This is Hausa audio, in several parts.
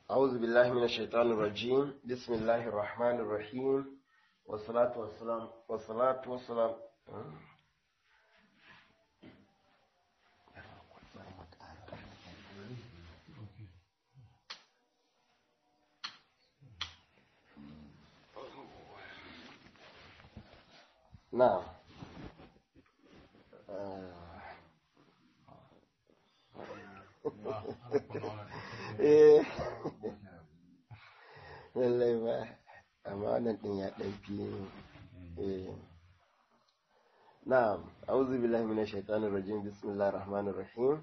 أعوذ بالله من الشيطان الرجيم بسم الله الرحمن الرحيم والصلاة والسلام والصلاة والسلام نعم eh lallai ba amma wannan din ya dan fi eh na'am a'udhu billahi minash shaitanir rajim bismillahir rahmanir rahim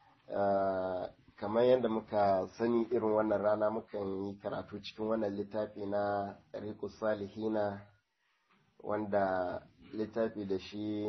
kamar yadda muka sani irin wannan rana mukan yi karatu cikin wannan littafi na tariqus salihina wanda littafi da shi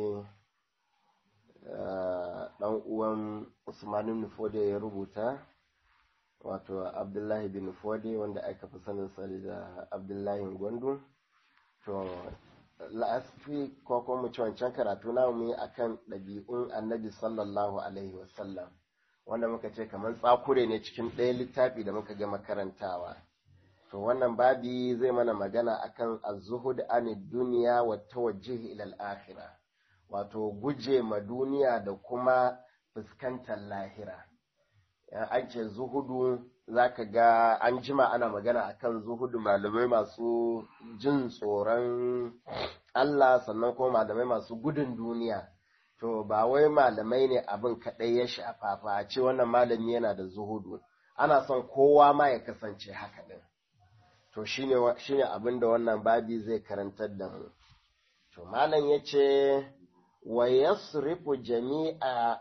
dan uwan Usman Nufode ya rubuta wato Abdullahi bin Nufode wanda aka fi sanin sa da Abdullahi Gwandu to la'asfi ko kuma mu ci wancan karatu na mu yi akan ɗabi'un Annabi sallallahu alaihi wasallam wanda muka ce kamar tsakure ne cikin ɗaya littafi da muka gama karantawa to wannan babi zai mana magana akan az-zuhud anid dunya wa tawajjuh ila al-akhirah wato guje ma duniya da kuma fuskantar lahira an ce zuhudu za ka ga an jima ana magana akan zuhudu malamai masu jin tsoron Allah sannan kuma malamai masu gudun duniya to ba wai malamai ne abin kaɗai ya shafa fa ce wannan malami yana da zuhudu ana son kowa ma ya kasance haka ɗin to shine abin da wannan babi zai karantar da mu to malam ya ce wa yasrifu jami'a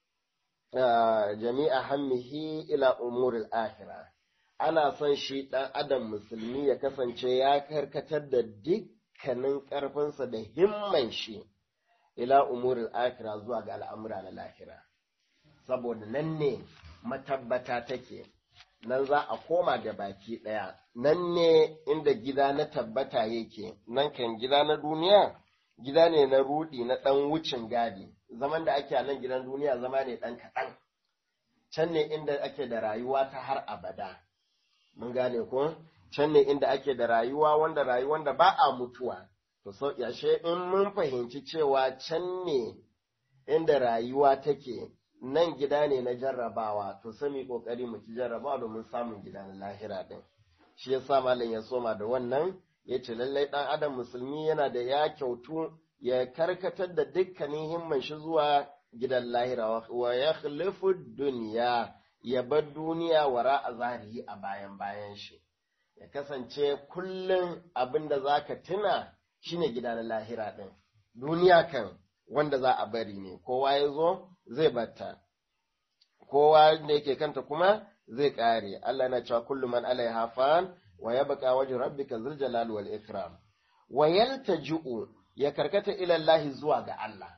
jami'a hammihi ila umuril akhirah ana son shi ɗan adam musulmi ya kasance ya karkatar da dukkanin ƙarfinsa da himman shi ila umuril akhirah zuwa ga al'amura na lahira saboda nan ne matabbata take nan za a koma da baki ɗaya nan ne inda gida na tabbata yake nan kan gida na duniya gida ne na rudi na ɗan wucin gadi zaman da ake a nan gidan duniya zama ne ɗan kaɗan can ne inda ake da rayuwa ta har abada mun gane ko can ne inda ake da rayuwa wanda rayuwan da ba a mutuwa to so yashe in mun fahimci cewa can ne inda rayuwa take nan gida ne na jarrabawa to sami kokari mu ci jarrabawa domin samun gida na lahira din shi yasa malam ya soma da wannan ya ce lallai ɗan adam musulmi yana da ya kyautu ya karkatar da dukkanin himman shi zuwa gidan lahira wa ya khalifu duniya ya bar duniya wara a zahiri a bayan bayan shi ya kasance kullum abin da za ka tuna shine gida na lahira ɗin duniya kan wanda za a bari ne kowa ya zo zai batta kowa da yake kanta kuma zai ƙare Allah na cewa kullum man alaiha fan wa yabqa wajhu rabbika dhul jalali wal ikram wa yaltaji'u ya karkata ila Allah zuwa ga Allah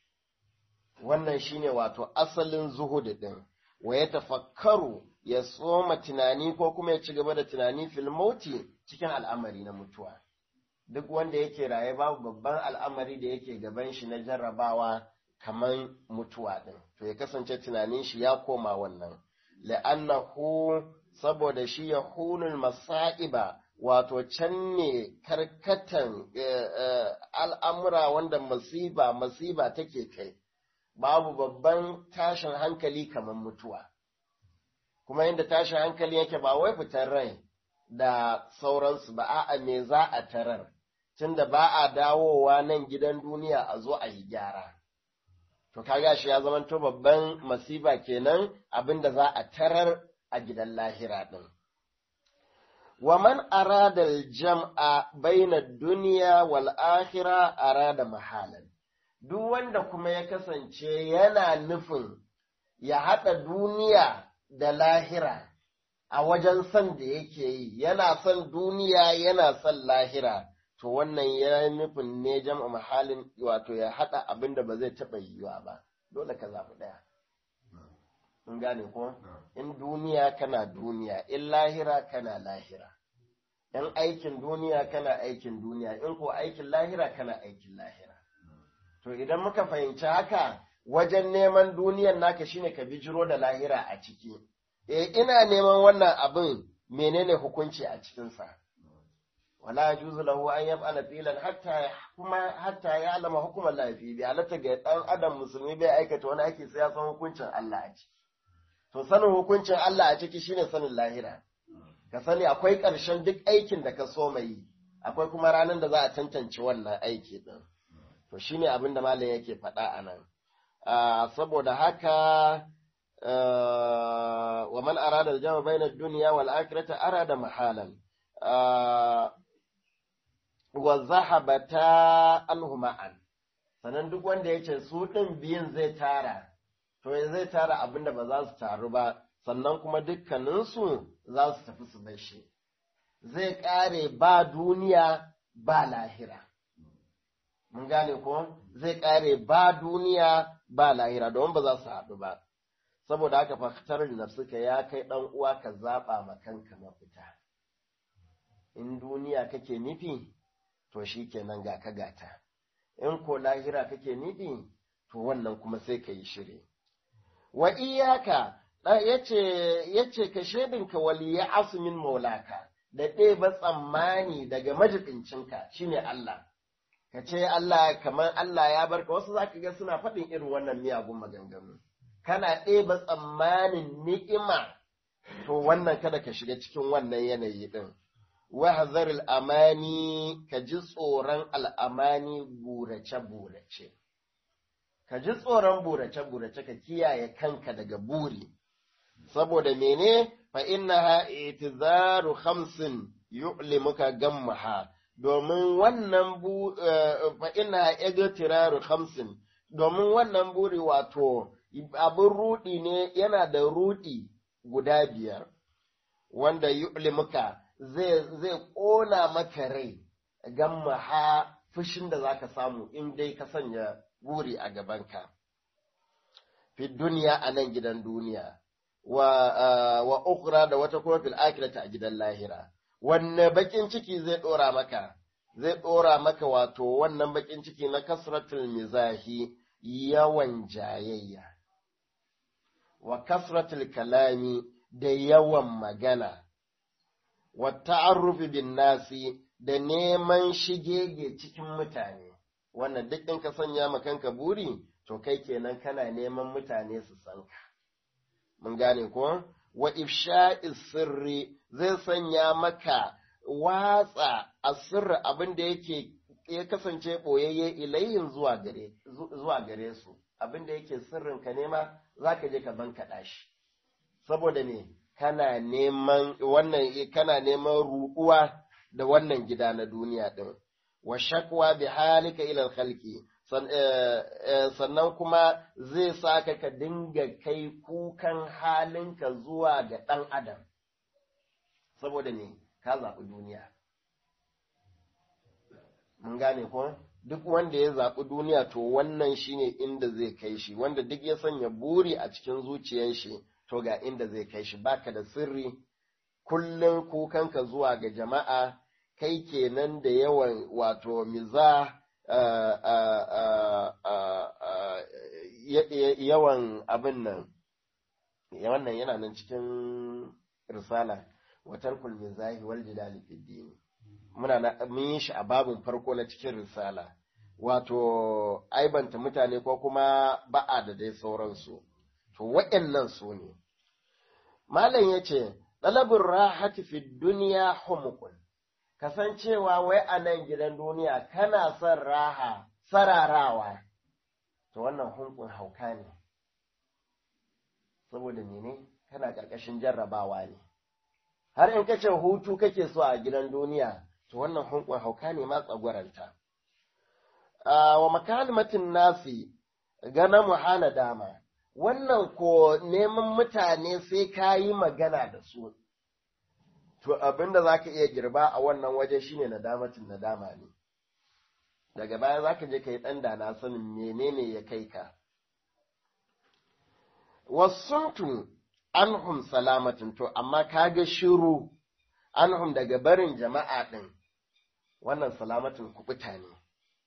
wannan shine wato asalin zuhud din wa ya tafakkaru ya soma tunani ko kuma ya ci gaba da tunani fil mauti cikin al'amari na mutuwa duk wanda yake raye babu babban al'amari da yake gaban shi na jarrabawa kaman mutuwa din to ya kasance tunanin shi ya koma wannan la'annahu saboda shi ya hunul masa'iba wato can ne karkatan al'amura wanda masiba masiba take kai babu babban tashin hankali kamar mutuwa kuma inda tashin hankali yake ba wai fitar rai da sauransu ba a'a me za a tarar tunda ba a dawowa nan gidan duniya a zo a yi gyara to kaga shi ya zamanto babban masiba kenan abinda za a tarar a gidan lahira ɗin. Wa man arada jam'a baina duniya wal akhira arada mahalan. Duk wanda kuma ya kasance yana nufin ya haɗa duniya da lahira a wajen son da yake yi, yana son duniya yana son lahira, to wannan ya nufin ne jam'a mahalin wato ya haɗa abin da ba zai taɓa yiwuwa ba, dole ka zaɓi ɗaya. in gane ko in duniya kana duniya in lahira kana lahira in aikin duniya kana aikin duniya in ko aikin lahira kana aikin lahira to idan muka fahimci haka wajen neman duniyan naka shine ka bijiro da lahira a ciki eh ina neman wannan abin menene hukunci a cikinsa wala yajuzu lahu an yaf'ala filan hatta kuma hatta ya alama hukumar lafi bi halatta ga dan adam musulmi bai aikata wani aiki sai ya san hukuncin Allah a ciki to sanin hukuncin Allah a ciki shine sanin lahira ka sani akwai ƙarshen duk aikin da ka so mai akwai kuma ranar da za a tantance wannan aiki din to shine abin da malam yake faɗa a nan saboda haka wa man arada al-jama bayna ad-dunya wal akhirati arada mahalan wa zahabata anhu ma'an sanan duk wanda yace su din biyun zai tara to zai tara abinda ba za su taru ba sannan kuma dukkaninsu za su tafi su bai shi zai kare ba duniya ba lahira mun gane ko zai kare ba duniya ba lahira don ba za su haɗu ba saboda haka faktar nafsuka ya kai ɗan uwa ka zaɓa ma kanka mafita in duniya kake nufi to shi kenan ga ka gata in ko lahira kake nufi to wannan kuma sai ka yi shiri wa iyaka yace yace ka shedinka waliya asumin maulaka da ɗeba tsammani daga majibincinka shine Allah ka ce Allah kamar Allah ya barka wasu zaka ga suna faɗin irin wannan miyagun maganganu kana ɗeba tsammanin ni'ima to wannan kada ka shiga cikin wannan yanayi ɗin wahzar al'amani ka ji tsoron al'amani burace-burace ka ji tsoron burace-burace ka kiyaye kanka daga buri saboda mene fa innaha itizaru khamsin yu'limuka gammaha domin wannan bu fa innaha igtiraru khamsin domin wannan buri wato abin rudi ne yana da rudi guda biyar wanda yu'limuka zai zai kona maka rai gammaha fushin da zaka samu in dai ka sanya buri a gabanka fi duniya a nan gidan duniya wa wa ukhra da wata kuma fil akhirati a gidan lahira wanne bakin ciki zai dora maka zai dora maka wato wannan bakin ciki na kasratul mizahi yawan jayayya wa kasratul kalami da yawan magana wa ta'arrufi bin nasi da neman shigege cikin mutane wannan duk in ka sanya ma kanka buri to kai kenan kana neman mutane su san ka mun gane ko wa ifsha'i sirri zai sanya maka watsa asirri abin da yake ya kasance boyayye ilayhin zuwa gare zuwa gare su abin da yake sirrin ka nema zaka je ka bankaɗa shi saboda me kana neman wannan kana neman ruɗuwa da wannan gida na duniya din wa shakwa bi halika ila khalqi sannan kuma zai saka ka dinga kai kukan halinka zuwa ga ɗan adam saboda ne ka zaɓi duniya mun gane ko duk wanda ya zaɓi duniya to wannan shine inda zai kai shi wanda duk ya sanya buri a cikin zuciyar shi to ga inda zai kai shi baka da sirri kullum kukanka zuwa ga jama'a kai kenan da yawan wato miza yawan abin nan wannan yana nan cikin risala watar mizahi wal jidali fi dini muna na mun yi shi a babin farko na cikin risala wato aibanta mutane ko kuma ba'a da dai sauransu to waɗannan su ne malam ya ce ɗalabin rahati fi duniya humukun kasancewa wai a nan gidan duniya kana son raha sararawa to wannan hunkun hauka ne saboda mene kana ƙarƙashin jarrabawa ne har in kace hutu kake so a gidan duniya to wannan hunkun hauka ne ma tsagwaranta wa makalimatin nasi gana muhana dama wannan ko neman mutane sai ka yi magana da su to abin da za ka iya girba a wannan waje shine nadamatin nadama ne daga baya za ka je ka yi ɗan da na sanin menene ya kai ka wasuntu anhum salamatin to amma ka ga shiru anhum daga barin jama'a ɗin wannan salamatin kuɓuta ne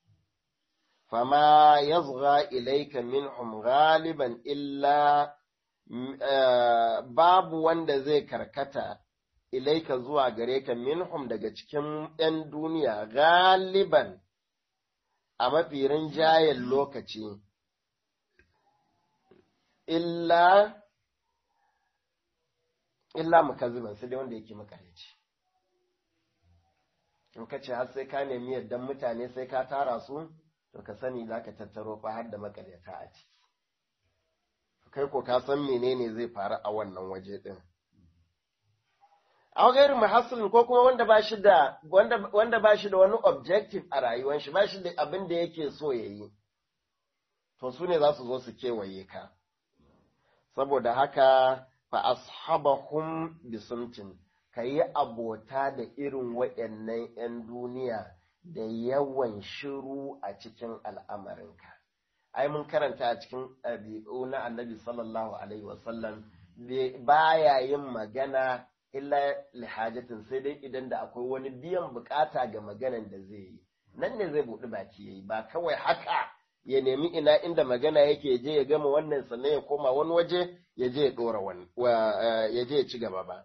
fama yazgha ilaika minhum galiban illa babu wanda zai karkata ilaika zuwa gare ka minhum daga cikin ‘yan duniya galiban a mafi rinjayen lokaci, illa illa mukazziban sai dai wanda yake makarici. In ka ce har sai ka nemi yaddan mutane sai ka tara su, to ka sani za ka tattaro fa har da makaryata a ciki. Kai ko ka san menene zai faru a wannan waje ɗin. aw gairu muhassilin ko kuma wanda ba shi da wanda wanda ba shi da wani objective a rayuwar shi ba shi da abin da yake so ya yi to su ne za su zo su kewaye ka saboda haka fa ashabahum bisumtin ka yi abota da irin waɗannan 'yan duniya da yawan shiru a cikin al'amarinka ai mun karanta a cikin ɗabi'u na annabi sallallahu alaihi wasallam baya yin magana illa lihajatin sai dai idan da akwai wani biyan bukata ga maganan da zai yi nan ne zai buɗi baki yayi ba kawai haka ya nemi ina inda magana yake je ya gama wannan sannan ya koma wani waje ya je ya dora wani ya je ya ci gaba ba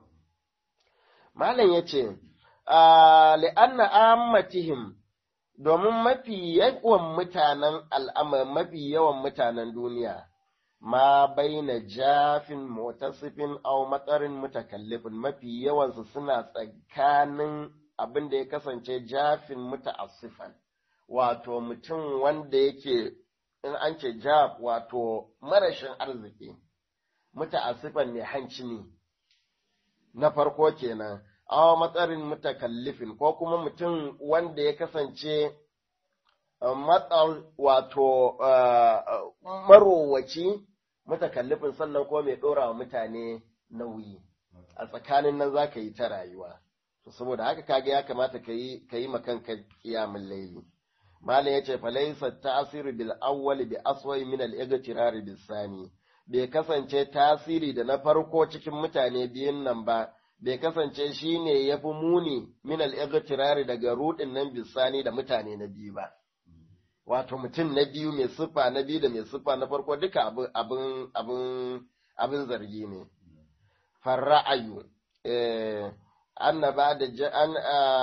malam ya ce li'anna ammatihim domin mafi yawan mutanen al'amar mafi yawan mutanen duniya ma baina jafin mutasifin aw matsarin mutakallifin mafi yawansu suna tsakanin abin da ya kasance jafin mutaassifan wato mutum wanda yake in an ce jaf wato marashin arziki mutaassifan ne hanci ne na farko kenan aw matsarin mutakallifin ko kuma mutum wanda ya kasance matsal wato marowaci mutakallifin sannan ko mai ɗora wa mutane nauyi a tsakanin nan za ka yi ta rayuwa to saboda haka kaga ya kamata ka yi ka yi makanka kiyamun laili malam yace falaysa ta'siru bil awwal bi aswai min al igtirar bis sani bai kasance tasiri da na farko cikin mutane biyun nan ba bai kasance shine yafi muni min al igtirar daga rudin nan bisani da mutane na biyu ba wato mutum na biyu mai siffa na biyu da mai siffa na farko duka abin abin abin abin zargi ne farra'ayu eh annaba da an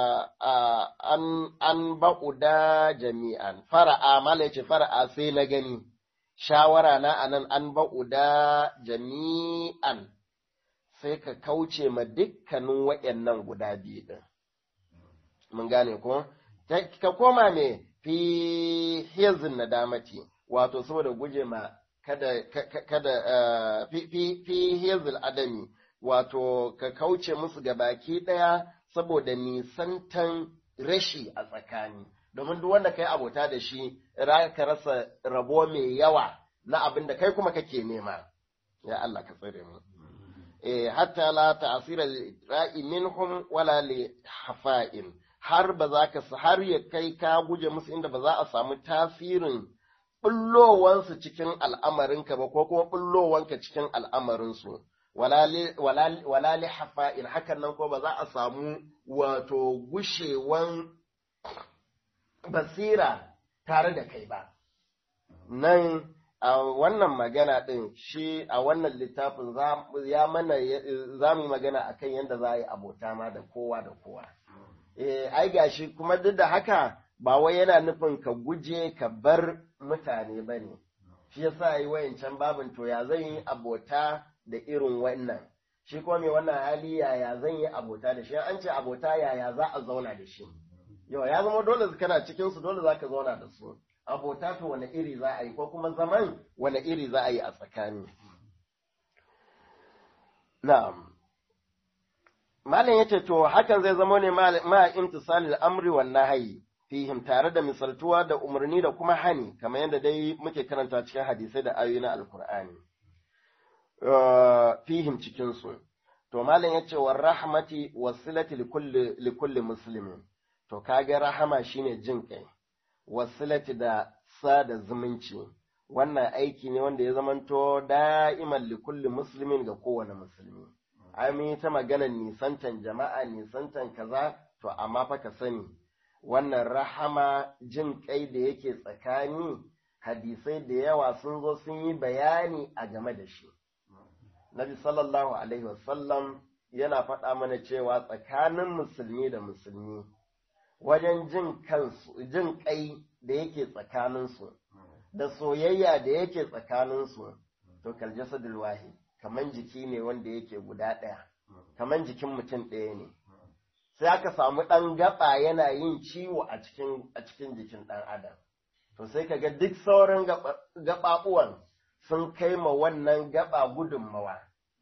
an an ba'uda jami'an fara'a mala yace fara'a sai na gani shawara na anan an ba'uda jami'an sai ka kauce ma dukkanin waɗannan guda biyu din mun gane ko ka koma me fi hizin nadamati wato saboda guje ma kada kada fi fi hizil adami wato ka kauce musu ga baki ɗaya saboda nisantan rashi a tsakani domin duk wanda kai abota da shi ka rasa rabo mai yawa na abin da kai kuma kake nema ya Allah ka tsare mu eh hatta la ta'sira ra'i minhum wala li hafa'in har ba za ka har ya kai ka guje musu inda ba za a samu tasirin bullowansu cikin al'amarinka ba ko kuma bullowanka cikin al'amarinsu wala li hafa'in hakan nan ko ba za a samu wato gushewan basira tare da kai ba nan a wannan magana ɗin shi a wannan littafin ya mana za mu yi magana akan yadda za a yi abota ma da kowa da kowa eh ai gashi kuma duk da haka ba wai yana nufin ka guje ka bar mutane ba ne shi yasa yi wayancan babin to ya zan yi abota da irin wannan shi kuma mai wannan hali yaya zan yi abota da shi an ce abota yaya za a zauna da shi yau ya zama dole kana cikin su dole zaka zauna da su abota to wani iri za a yi ko kuma zaman wani iri za a yi a tsakani na'am malam yace to hakan zai zama ne ma imtisalil amri wan nahyi fihim tare da misaltuwa da umarni da kuma hani kamar yadda dai muke karanta cikin hadisai da ayoyi na alkur'ani fihim cikin su to malam yace war rahmati wasilati likulli likulli muslimin to kage rahama shine jin kai wasilati da sada zumunci wannan aiki ne wanda ya zamanto da'iman likulli muslimin ga kowane musulmi ai mun yi ta maganar nisantan jama'a nisantan kaza to amma fa ka sani wannan rahama jin kai da yake tsakani hadisai da yawa sun zo sun yi bayani a game da shi nabi sallallahu alaihi wasallam yana faɗa mana cewa tsakanin musulmi da musulmi wajen jin kansu jin kai da yake tsakaninsu da soyayya da yake tsakaninsu to kal jasadul wahid kaman jiki ne wanda yake guda ɗaya kaman jikin mutum ɗaya ne sai aka samu ɗan gaba yana yin ciwo a cikin a cikin jikin ɗan adam to sai kaga duk sauran gaɓaɓuwan sun kai ma wannan gaba gudunmawa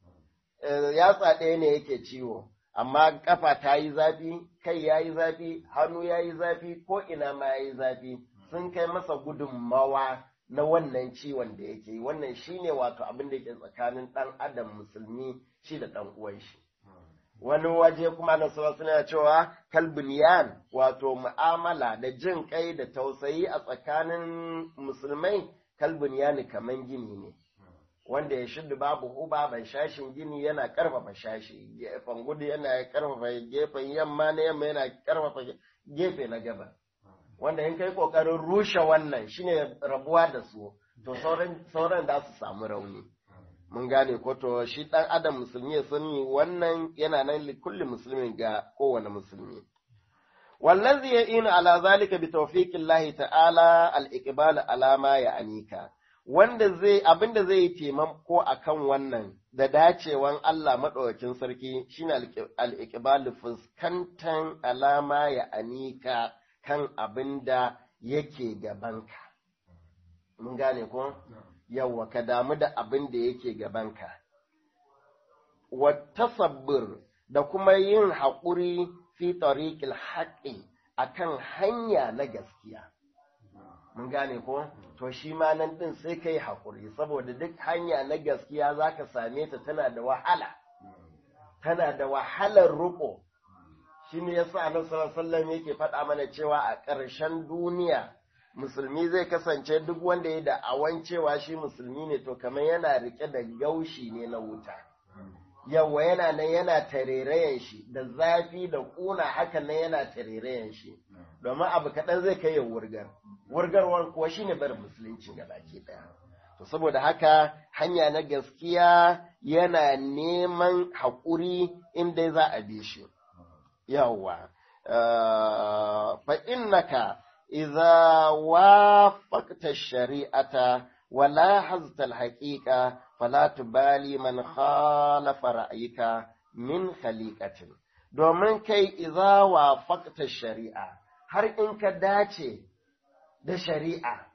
yatsa ɗaya ne yake ciwo amma kafa ta yi zafi kai ya yi zafi hannu ya yi zafi ko ina ma ya yi zafi sun kai masa gudunmawa na wannan ciwon da yake yi wannan shine wato abin da ke tsakanin ɗan adam musulmi shi da ɗan uwan shi wani waje kuma na suna cewa kalbiniyan wato mu'amala da jin kai da tausayi a tsakanin musulmai kalbiniyani kaman gini ne wanda ya shiddu babu huba ban shashin gini yana karfafa shashi gefen gudu yana karfafa gefen yamma na yamma yana karfafa gefe na gaba wanda in kai kokarin rushe wannan shine rabuwa da su to sauran da su samu rauni mun gane ko to shi dan adam musulmi ya sani wannan yana nan kulli musulmin ga kowane musulmi wallazi ya'inu ala zalika bi tawfiqillahi ta'ala al-iqbal ala ma ya'nika wanda zai abinda zai yi taimako akan wannan da dacewan Allah madaukakin sarki shine al-iqbal fuskantan alama ya anika kan abinda yake gabanka mun gane ko yawa ka damu da abin da yake gabanka wa tasabbur da kuma yin haƙuri fi tariqil haqqi akan hanya na gaskiya mun gane ko to shi ma nan din sai kai haƙuri saboda duk hanya na gaskiya zaka same ta tana da wahala tana da wahalar ruko shi ne yasa annabi sallallahu alaihi wasallam yake faɗa mana cewa a ƙarshen duniya musulmi zai kasance duk wanda ya da'awan cewa shi musulmi ne to kamar yana rike da gaushi ne na wuta yawa yana nan yana tarerayen shi da zafi da ƙuna hakan nan yana tarerayen shi domin abu kaɗan zai kai ya wurgar wurgarwar kuwa shine bar musulunci ga baki ɗaya to saboda haka hanya na gaskiya yana neman haƙuri inda za a bi shi yawa fa innaka idza wafaqta shari'ata wala hazta al-haqiqa fala tubali man khalafa ra'yika min khaliqatin domin kai idza wafaqta shari'a har in ka dace da shari'a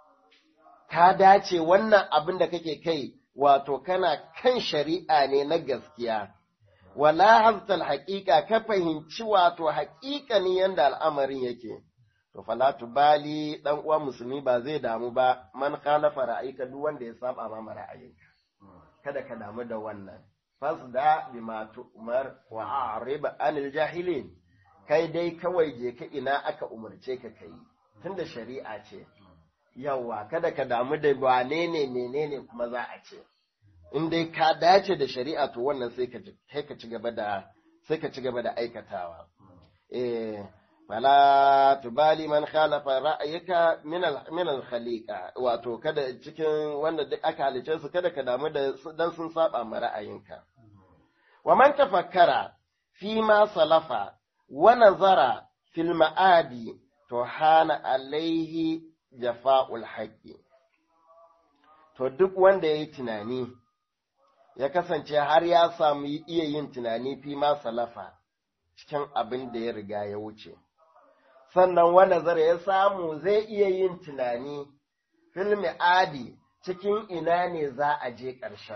ka dace wannan abin da kake kai wato kana kan shari'a ne na gaskiya wala haztal haƙiƙa ka fahimci wato haƙiƙanin yanda al'amarin yake to fala tubali dan uwa musulmi ba zai damu ba man khalafa ra'ayika duk wanda ya saba ma ra'ayinka kada ka damu da wannan fasda bima tu'mar wa a'rib anil jahilin kai dai kawai je ka ina aka umarce ka kai tunda shari'a ce yawa kada ka damu da wane ne menene kuma za a ce in dai ka dace da shari'a to wannan sai ka sai ka ci gaba da sai ka ci gaba da aikatawa eh fala tubali man khalafa ra'ayika min al min al khaliqa wato kada cikin wanda duk aka halice su kada ka damu da dan sun saba ma ra'ayinka wa man tafakkara fi ma salafa wa nazara fil ma'adi to hana alaihi jafa'ul haqqi to duk wanda yayi tunani ya kasance har ya samu iya yin tunani fi ma salafa cikin abin da ya riga ya wuce sannan wanda zara ya samu zai iya yin tunani filmi adi cikin ina ne za a je ƙarshen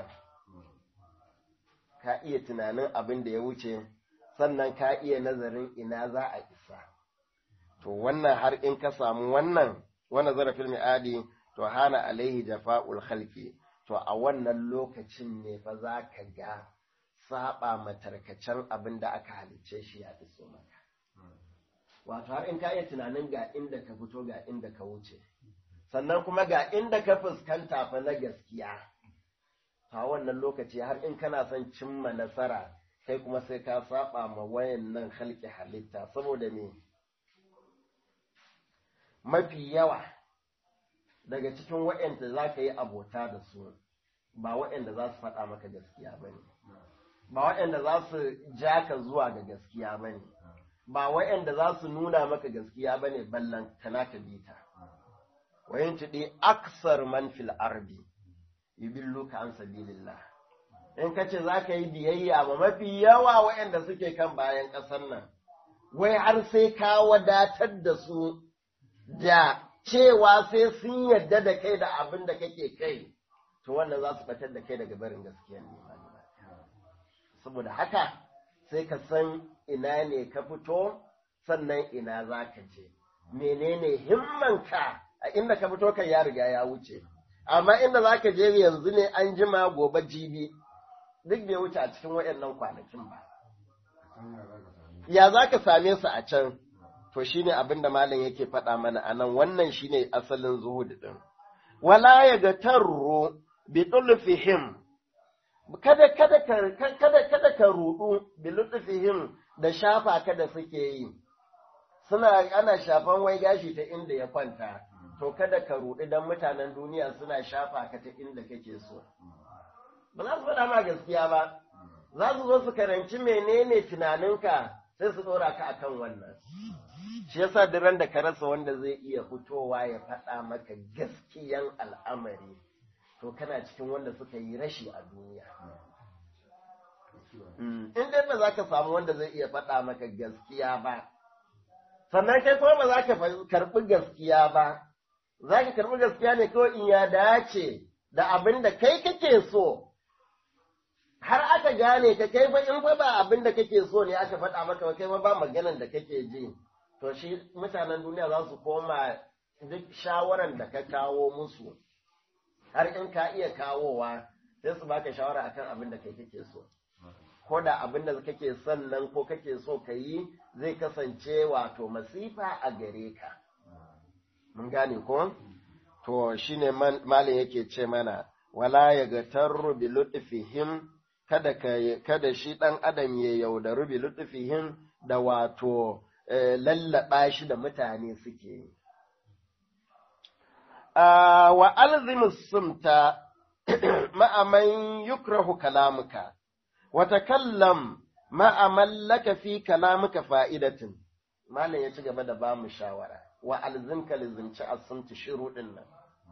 ka iya tunanin abin da ya wuce sannan ka iya nazarin ina za a isa to wannan har in ka samu wannan wanda zara filmi adi to hana alaihi jafa'ul khalqi to a wannan lokacin ne fa za ka ga saba matarkacen abin da aka halicce shi ya iso maka wato har in ka iya tunanin ga inda ka fito ga inda ka wuce sannan kuma ga inda ka fuskanta fa na gaskiya a wannan lokaci har in kana son cimma nasara kai kuma sai ka saba ma wayan nan halki halitta saboda me mafi yawa daga cikin waɗanda za ka yi abota da su ba waɗanda za su faɗa maka gaskiya ba ne ba waɗanda za su ja ka zuwa ga gaskiya ba ne ba waɗanda za su nuna maka gaskiya ba ne ballan tana ka bi ta wayan tuɗi aksar man fil ardi yubilluka an sabilillah in ka ce za ka yi biyayya ma mafi yawa waɗanda suke kan bayan ƙasar nan wai har sai ka wadatar da su da cewa sai sun yarda da kai da abin da kake kai to wannan za su batar da kai daga barin gaskiya ne saboda haka sai ka san ina ne ka fito sannan ina za ka je menene himmanka a inda ka fito kan ya riga ya wuce amma inda za ka je yanzu ne an jima gobe jibi duk bai wuce a cikin waɗannan kwanakin ba ya za ka same su a can to shine abin da malam yake faɗa mana a nan wannan shine asalin zuhud din wala ya ga tarro bi tulfihim kada kada kada kada ka rudu bi lutfihim da shafa kada suke yi suna ana shafan wai gashi ta inda ya kwanta to kada ka rudu dan mutanen duniya suna shafa ka ta inda kake so ba za su faɗa ma gaskiya ba za su zo su karanci menene tunaninka sai su ɗora ka akan wannan shi yasa duk da ka rasa wanda zai iya fitowa ya faɗa maka gaskiyan al'amari to kana cikin wanda suka yi rashi a duniya in dai ba za ka samu wanda zai iya faɗa maka gaskiya ba sannan kai kuma ba za ka karɓi gaskiya ba za ka karɓi gaskiya ne kawai in ya dace da abin da kai kake so har aka gane ka kai fa in fa ba abin da kake so ne aka faɗa maka ba kai ba maganan da kake ji to shi mutanen duniya za su koma duk shawaran da ka kawo musu har in ka iya kawowa sai su baka shawara akan abin da kai kake so ko da abin da kake son nan ko kake so ka yi zai kasance wato masifa a gare ka mun gane ko to shine malin yake ce mana wala ya ga tarru bi lutfihim kada ka kada shi dan adam ya yaudaru bi lutfihim da wato lallaba shi da mutane suke yi wa alzimus sumta ma'aman yukrahu kalamuka wa takallam ma'aman laka fi kalamuka fa'idatin malam ya ci gaba da ba mu shawara wa alzimka lizimci asumta shiru din nan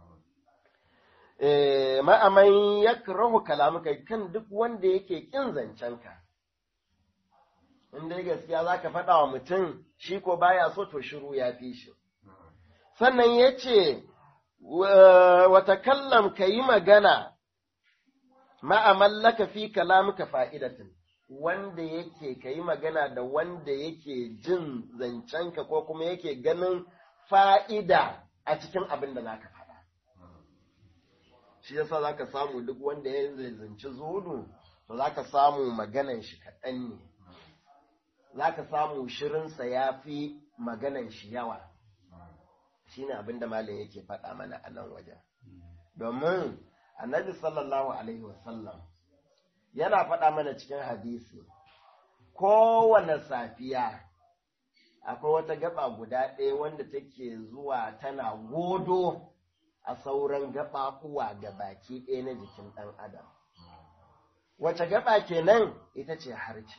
ma'aman yakrahu kalamuka kan duk wanda yake kin zancenka in dai gaskiya zaka faɗa wa mutum shi ko baya so to shiru ya fi shi sannan ya ce wata kallam ka yi magana ma'amallaka fi kalamuka fa'idatin wanda yake ka yi magana da wanda yake jin zancenka ko kuma yake ganin fa'ida a cikin abin da za ka faɗa. Shi yasa za ka samu duk wanda ya zanci zudu, to za ka samu maganan shi kaɗan ne, za ka samu shirinsa ya fi maganan shi yawa. shi ne abin da malam yake faɗa mana a nan wajen. Domin annabi sallallahu Alaihi wasallam yana faɗa mana cikin hadisi, kowane safiya akwai wata gaba guda ɗaya wanda take zuwa tana godo a sauran gaɓaɓuwa ga baki ɗaya na jikin ɗan adam. Wace gaba kenan ita ce harce.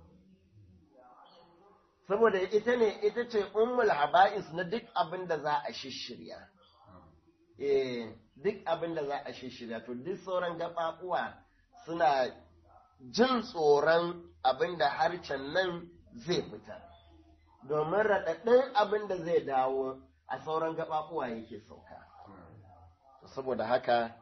saboda ita ne ita ce ummul haba'is na duk abin da za a shishirya eh duk abin da za a shishirya to duk sauran gaɓaɓuwa suna jin tsoron abin da harcen nan zai fita domin raɗaɗin abin da zai dawo a sauran gaɓaɓuwa yake sauka saboda haka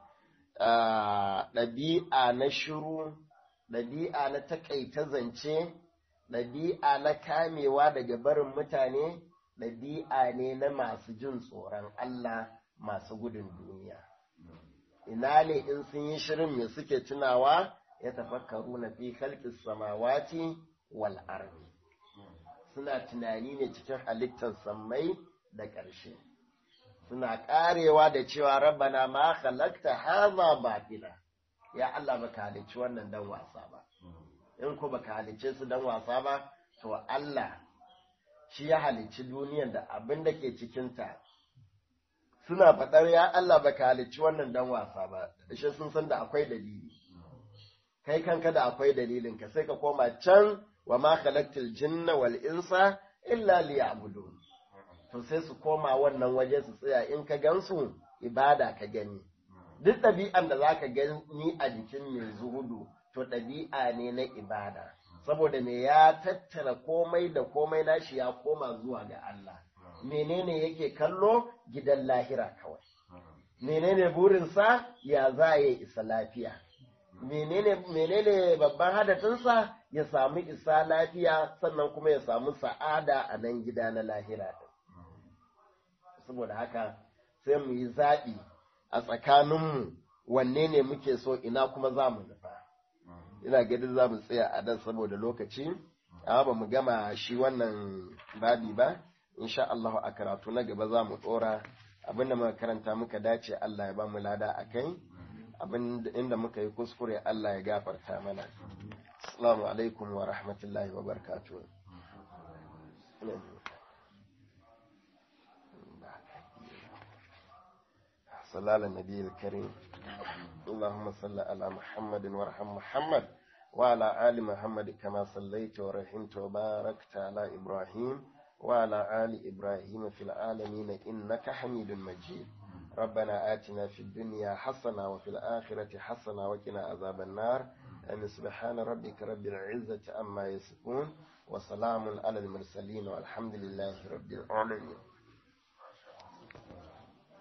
ɗabi'a na shiru ɗabi'a na taƙaita zance ɗabi'a na kamewa daga barin mutane ɗabi'a ne na masu jin tsoron Allah masu gudun duniya. Ina ne in sun yi shirin me suke tunawa ya tafakkaru na fi halƙis samawati wal ardi. Suna tunani ne cikin halittar sammai da ƙarshe. Suna ƙarewa da cewa rabbana ma halakta haza batila. Ya Allah baka halicci wannan dan wasa ba. in ko baka halicce su dan wasa ba to Allah shi ya halicci duniyar da abin da ke cikinta suna faɗar ya Allah baka halicci wannan dan wasa ba shi sun san da akwai dalili kai kanka da akwai dalilin ka sai ka koma can wa ma khalaqtul jinna wal insa illa liya'budun to sai su koma wannan waje su tsaya in ka gansu ibada ka gani duk ɗabi'an da zaka gani a jikin mai zuhudu to ɗabi'a ne na ibada saboda me ya tattara komai da komai nashi ya koma zuwa ga Allah menene yake kallo gidan lahira kawai menene burinsa ya za ya isa lafiya menene menene babban hadafinsa ya samu isa lafiya sannan kuma ya samu sa'ada a nan gida na lahira saboda haka sai mu yi zaɓi a tsakaninmu wanne ne muke so ina kuma za mu nufa ina gadin za mu tsaya a nan saboda lokaci amma ba mu gama shi wannan babi ba insha Allah a karatu na gaba za mu ɗora abinda muka karanta muka dace Allah ya ba mu lada a kai abin inda muka yi kuskure Allah ya gafarta mana assalamu alaikum wa rahmatullahi wa barakatuh صلى على النبي الكريم اللهم صل على محمد وارحم محمد وعلى آل محمد كما صليت ورحمت وباركت على إبراهيم وعلى آل إبراهيم في العالمين إنك حميد مجيد ربنا آتنا في الدنيا حسنة وفي الآخرة حسنة وقنا عذاب النار أن سبحان ربك رب العزة أما يصفون وسلام على المرسلين والحمد لله رب العالمين